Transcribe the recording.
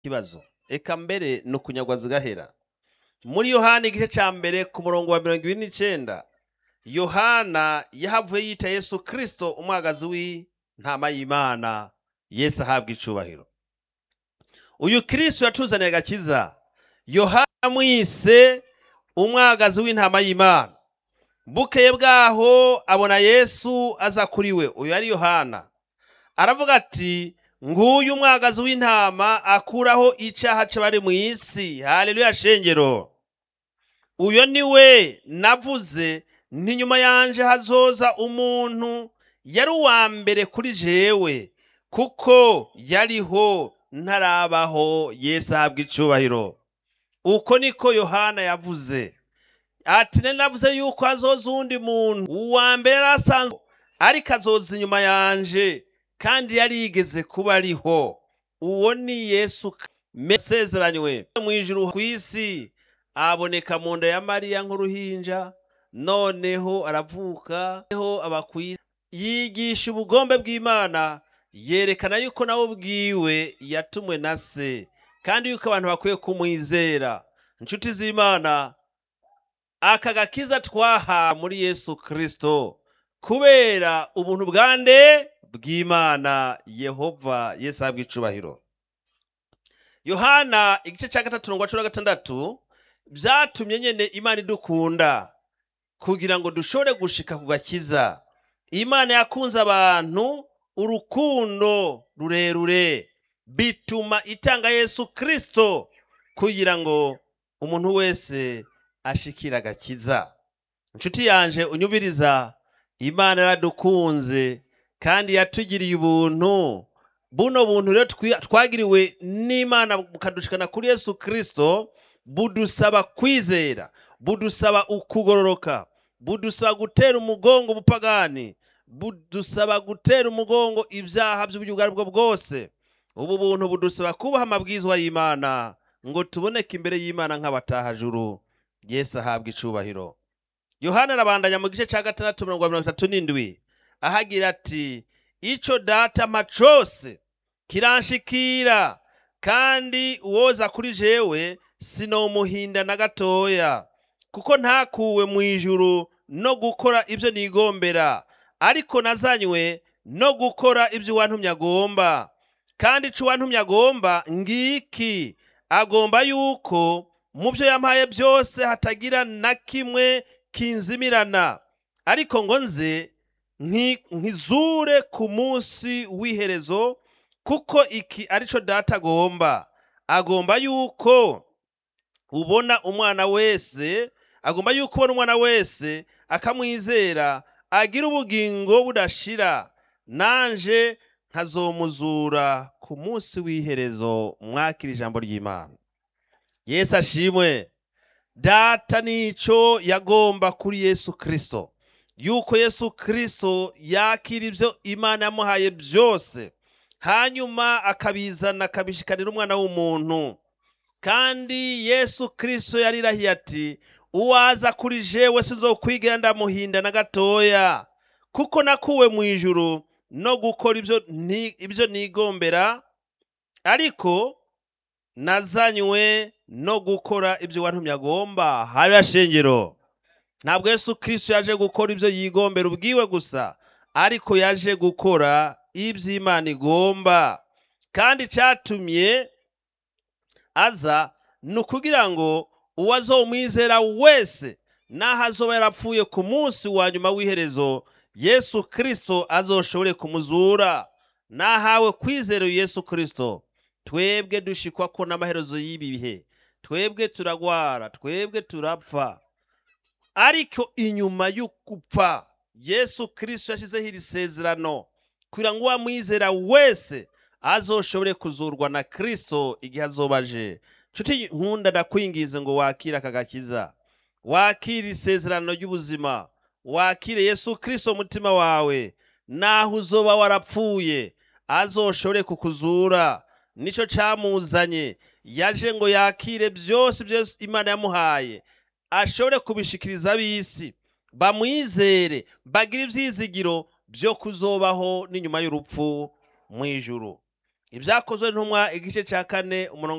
kibazo eka mbere ni ukunyagwa zigahera muri yohana igice cya mbere ku murongo wa mirongo ibiri n'icenda yohana yahavuye yita yesu kirisito umwagazi w'intama y'imana yesu ahabwa icubahiro uyu kirisito yatuzaniye agakiza yohana amwise umwagazi w'intama y'imana bukeye bwaho abona yesu aza kuri we uyu ari yohana aravuga ati nguyu umwagazi w'intama akuraho icyaha c'abari mu isi haleluya shengero uyo ni we navuze nti nyuma yanje hazoza umuntu yari uwa mbere kuri jewe kuko yariho ntarabaho yesu ahabwa icubahiro uko niko yohana yavuze ati ne navuze yuko hazoza uwundi muntu uwa mbere yari asanzwe ariko azoza inyuma yanje kandi yari yigeze kuba ariho uwo ni yesu mesezeranywe mu ijuru ku isi aboneka mu nda ya mariya nk'uruhinja noneho aravuka noneho aba ku isi yigisha ubugombe bw'imana yerekana yuko nawe ubwiwe yatumwe na se kandi yuko abantu bakwiye kumwizera inshuti z'imana aka gakiza twaha muri yesu kirisito kubera ubuntu bwande bw'imana yehova yesu ahabwa icubahiro yohana igice cya gatatu mirongo cumi na gatandatu byatumye nyine imana idukunda kugira ngo dushobore gushika ku gakiza imana yakunze abantu urukundo rurerure bituma itanga yesu kirisito kugira ngo umuntu wese ashikire agakiza inshuti yanje unyubiriza imana yaradukunze kandi yatugiriye ubuntu buno buntu rero twagiriwe n'imana bukadushikana kuri yesu kirisito budusaba kwizera budusaba ukugororoka budusaba gutera umugongo ubupagani budusaba gutera umugongo ibyaha by'uburyo ubwo aribwo bwose ubu buntu budusaba kubaha amabwizwa y'imana ngo tuboneke imbere y'imana nk'abatahajuru yesu ahabwa icubahiro yohana arabandanya mu gice cya gatandatu mirongo mirongo itatu n'indwi ahagira ati icyo data mpa cose kiranshikira kandi uwoza kuri jewe sinomuhinda na gatoya kuko ntakuwe mu ijuru no gukora ibyo nigombera ariko nazanywe no gukora ibyo uwantumye agomba kandi icyo uwantumye agomba ngiki agomba yuko mu byo yampaye byose hatagira na kimwe kinzimirana ariko ngo nze nkizure ku munsi w'iherezo kuko iki aricyo data agomba agomba yuko ubona umwana wese agomba yuko ubona umwana wese akamwizera agira ubugingo budashira nanje nkazomuzura ku munsi w'iherezo mwakira ijambo ry'imana yesu ashimwe data nicyo yagomba kuri yesu kirisito yuko yesu kirisito yakira ibyo imana yamuhaye byose hanyuma akabizana akabishikanira umwana w'umuntu kandi yesu kirisito yarirahiye ati uwaza kuri jewe sinzokwigira ndamuhinda na gatoya kuko nakuwe mu ijuru no gukora ibyo nigombera ariko nazanywe no gukora ibyo wantumye agomba hariya shengero ntabwo yesu kirisito yaje gukora ibyo yigombera ubwiwe gusa ariko yaje gukora ibyo imana igomba kandi cyatumye aza ni ukugira ngo uwo azomwizera wese n'aho azoba yarapfuye ku munsi wa nyuma w'iherezo yesu kirisito azoshobore kumuzura nahawe kwizera yesu kirisito twebwe dushikwa ko n'amaherezo y'ibi bihe twebwe turagwara twebwe turapfa ariko inyuma y'ugupfa yesu kirisito yashyizeho iri sezerano kugira ngo uwamwizera wese azoshobore kuzurwa na kirisito igihe azobaje nshuti nkunda ndakwingize ngo wakire aka gakiza wakire isezerano ry'ubuzima wakire yesu kirisito umutima wawe naho uzoba warapfuye azoshobore kukuzura nicyo cyamuzanye yaje ngo yakire byose byose imana yamuhaye ashobore kubishikiriza ab'isi bamwizere bagire ibyizigiro byo kuzobaho n'inyuma y'urupfu mu ijuru ibyakozwe ntumwa igice cya kane umurongo